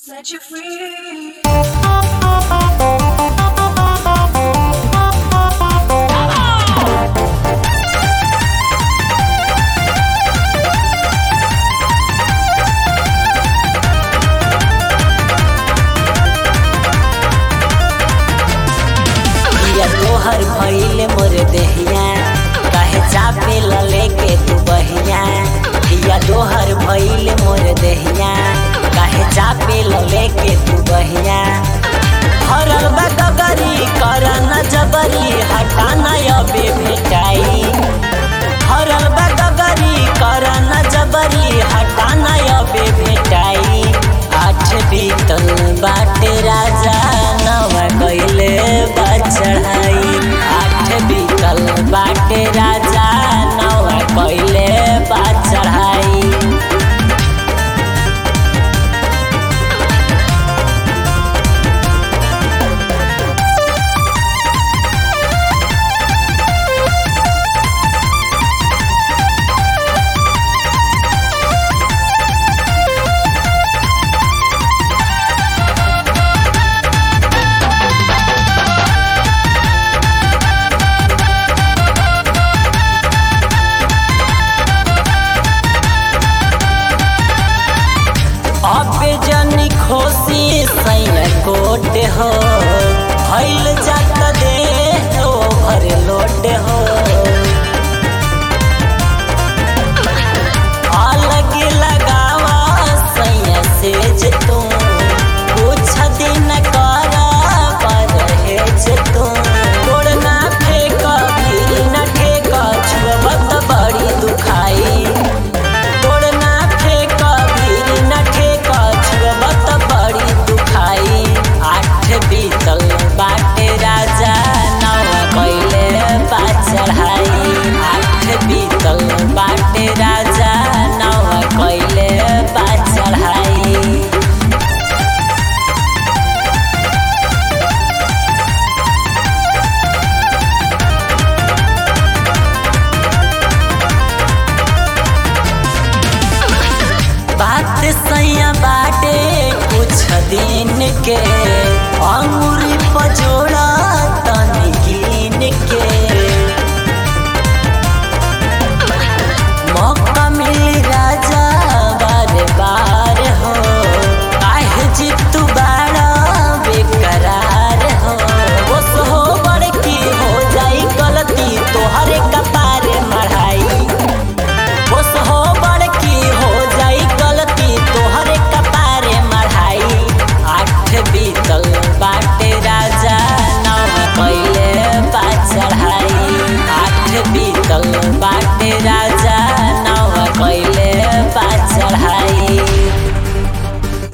Set you free. या तोहर भइल मोर देहिया काहे चापे लले के तू बहिया या तोहर भइल मोर देहिया काहे चापे लले के तू बहिया हरल बा गगरी कर न जबरी हटा न अबे भेटाई हरल बा गगरी कर न जबरी हटा न अबे भेटाई आठ बीतल बाटे राजा नवा कइले बा चढ़ाई आठ बीतल बाटे राजा नवा कइले बा चढ़ाई अबे जनी खोसी सैया कोट हो भइल जात दे ओभर लोट हो